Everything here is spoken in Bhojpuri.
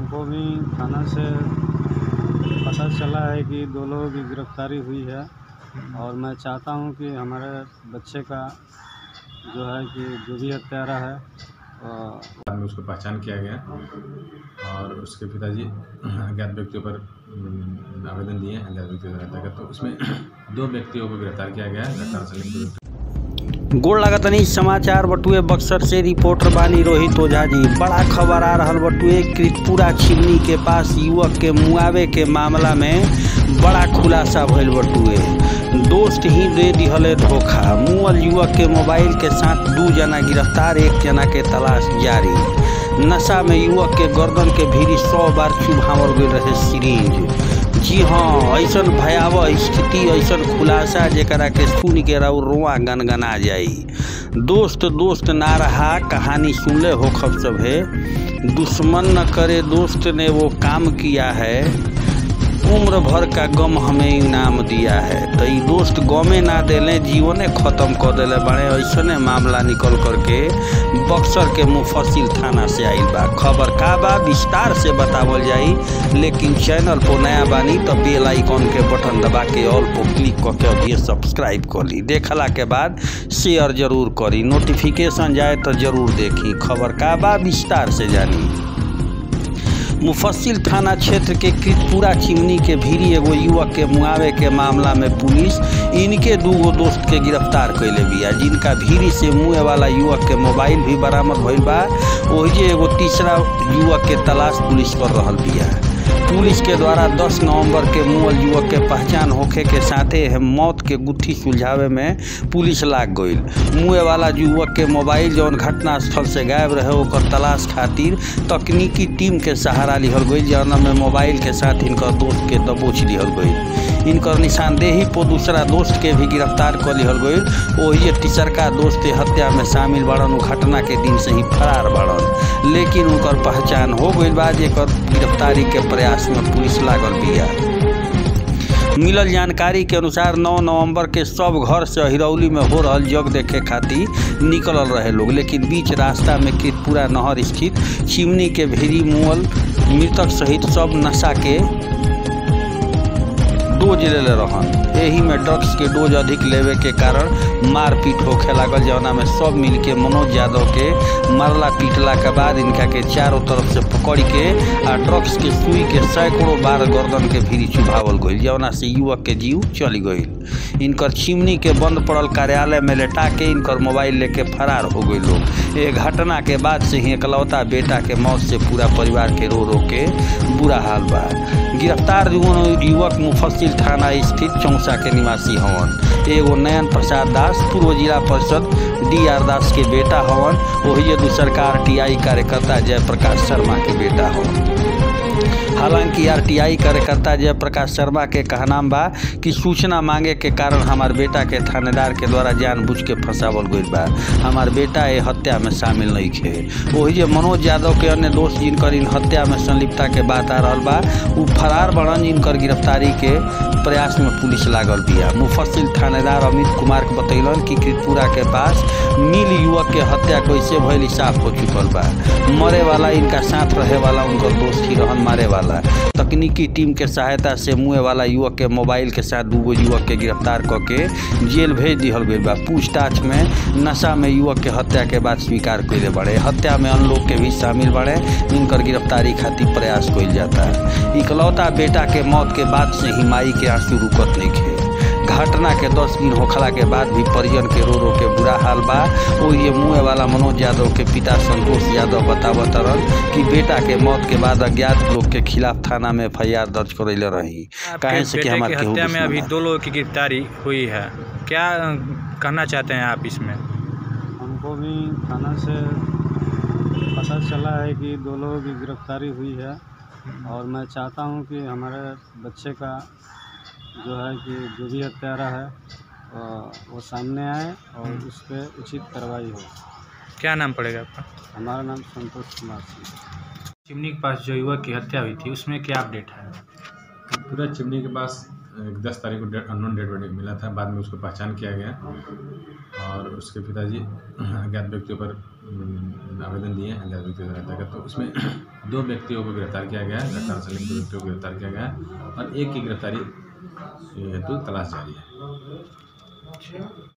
हमको भी थाना से पता चला है कि दो लोगों की गिरफ्तारी हुई है और मैं चाहता हूं कि हमारे बच्चे का जो है कि जो भी हत्यारा है अ, बाद में उसको पहचान किया गया और उसके पिताजी अज्ञात व्यक्तियों पर अम, आवेदन दिए हैं अज्ञात व्यक्तियों के अंतर्गत तो उसमें दो व्यक्तियों को गिरफ्तार किया गया है घटना से लिंक गोड़ लागतनी समाचार बटुए बक्सर से रिपोर्टर बानी रोहित ओझा जी बड़ा खबर आ रहल बटुए कृतपुरा छिमनी के पास युवक के मुआवे के मामला में बड़ा खुलासा भइल बटुए दोस्त ही दे दिहले धोखा मुअल युवक के मोबाइल के साथ दू जना गिरफ्तार एक जना के तलाश जारी नशा में युवक के गर्दन के भीरी सौ बार चुभावल गई रहे सिरिंज जी हाँ ऐसन भयावह स्थिति ऐसन खुलासा जेकरा के सुन के रहो रोआ गनगना जाई दोस्त दोस्त ना रहा कहानी सुनले हो खब सभे दुश्मन न करे दोस्त ने वो काम किया है उम्र भर का गम हमें इनाम दिया है तो ई दोस्त गमे ना देले जीवने खत्म कर देले बड़े ऐसने मामला निकल करके बक्सर के मुफसिल थाना से आइल बा खबर का बा विस्तार से बतावल जाई लेकिन चैनल पर नया बानी तो बेल आइकन के बटन दबा के ऑल पर क्लिक करके अभी सब्सक्राइब कर ली देखला के बाद शेयर जरूर करी नोटिफिकेशन जाए तो जरूर देखी खबर का बा विस्तार से जानी मुफस्सिल थाना क्षेत्र के कृतपुरा चिमनी के भीरी एगो युवक के मुआवे के मामला में पुलिस इनके दूगो दोस्त के गिरफ्तार कैले बिया जिनका भीरी से मुए वाला युवक के मोबाइल भी बरामद भइल बा ओहिजे एगो तीसरा युवक के तलाश पुलिस कर रहल बिया पुलिस के द्वारा 10 नवंबर के मुअल युवक के पहचान होखे के साथे है मौत के गुत्थी सुलझावे में पुलिस लाग गईल मुए वाला युवक के मोबाइल जौन घटना स्थल से गायब रहे ओकर तलाश खातिर तकनीकी टीम के सहारा लिहल गईल जौन में मोबाइल के साथ इनकर दोस्त के दबोच लिहल गईल इनकर निशानदेही पर दूसरा दोस्त के भी गिरफ्तार कर लिहल गईल ओही तीसरका दोस्त के हत्या में शामिल बड़न उ घटना के दिन से ही फरार बड़न लेकिन उनकर पहचान हो गईल बा जेकर गिरफ्तारी के प्रयास में पुलिस लागल बिया मिलल जानकारी के अनुसार 9 नवंबर के सब घर से हिरौली में हो रहल जग देखे खातिर निकलल रहे लोग लेकिन बीच रास्ता में कृतपुरा नहर स्थित चिमनी के भेरी मुअल मृतक सहित सब नशा के डोज लेले रहन एही में ड्रग्स के डोज अधिक लेवे के कारण मारपीट होखे लागल जौना में सब मिल के मनोज यादव के मारला पीटला के बाद इनका के चारों तरफ से पकड़ के आ ड्रग्स के सुई के सैकड़ों बार गर्दन के भीरी चुभावल गईल जौना से युवक के जीव चली गईल इनकर चिमनी के बंद पड़ल कार्यालय में लेटा के इनकर मोबाइल लेके फरार हो गई लोग ये घटना के बाद से ही एकलौता बेटा के मौत से पूरा परिवार के रो रो के बुरा हाल बा गिरफ्तार युवक मुफस्सिल थाना स्थित चौसा के निवासी हवन एगो नयन प्रसाद दास पूर्व जिला परिषद डी आर दास के बेटा हवन वही दूसर का आर टी आई कार्यकर्ता जयप्रकाश शर्मा के बेटा हवन हालांकि आरटीआई कार्यकर्ता जयप्रकाश शर्मा के कहना बा कि सूचना मांगे के कारण हमार बेटा के थानेदार के द्वारा जानबूझ के फंसावल गईल बा हमार बेटा ये हत्या में शामिल नहीं खे वही जे मनोज यादव के अन्य दोस्त जिनकर इन हत्या में संलिप्तता के बात आ रहल बा उ फरार बड़न जिनकर गिरफ्तारी के प्रयास में पुलिस लागल बिया मुफस्सिल थानेदार अमित कुमार के बतैलन कि कृतपुरा के पास मिल युवक के हत्या कैसे भइल साफ हो चुकल बा मरे वाला इनका साथ रहे वाला उनकर दोस्त ही रहन मारे वाला तकनीकी टीम के सहायता से मुए वाला युवक के मोबाइल के साथ दूगो युवक के गिरफ्तार करके जेल भेज दिहल गई बा पूछताछ में नशा में युवक के हत्या के बाद स्वीकार कैले बड़े हत्या में अन्य लोग के भी शामिल बड़े इनकर गिरफ्तारी खातिर प्रयास कइल जाता है इकलौता बेटा के मौत के बाद से ही माई के आंसू रुकत नहीं खे घटना के दस दिन होखला के बाद भी परिजन के रो रो के बुरा हाल बा ओ ये मुँह वाला मनोज यादव के पिता संतोष यादव बतावत रन कि बेटा के मौत के बाद अज्ञात लोग के खिलाफ थाना में एफ दर्ज करैले रही काहे से कि बेटे हमार की केहू हत्या में दुश्मन अभी बा। दो लोगों की गिरफ्तारी हुई है क्या अ, कहना चाहते हैं आप इसमें हमको भी थाना से पता चला है कि दो लोगों की गिरफ्तारी हुई है और मैं चाहता हूं कि हमारे बच्चे का जो है कि जो भी हत्यारा है अ, वो सामने आए और उस पर उचित कार्रवाई हो क्या नाम पड़ेगा आपका हमारा नाम संतोष कुमार सिंह चिमनी के पास जो युवक की हत्या हुई थी उसमें क्या अपडेट है पूरा चिमनी के पास एक दस तारीख को अननोन डेड बॉडी मिला था बाद में उसको पहचान किया गया और उसके पिताजी अज्ञात व्यक्तियों पर अम, आवेदन दिए हैं अज्ञात व्यक्तियों के अंतर्गत तो उसमें दो व्यक्तियों को गिरफ्तार किया गया है घटना से लिप्त दो व्यक्तियों को गिरफ्तार किया गया है और एक की गिरफ्तारी हेतु तलाश जारी है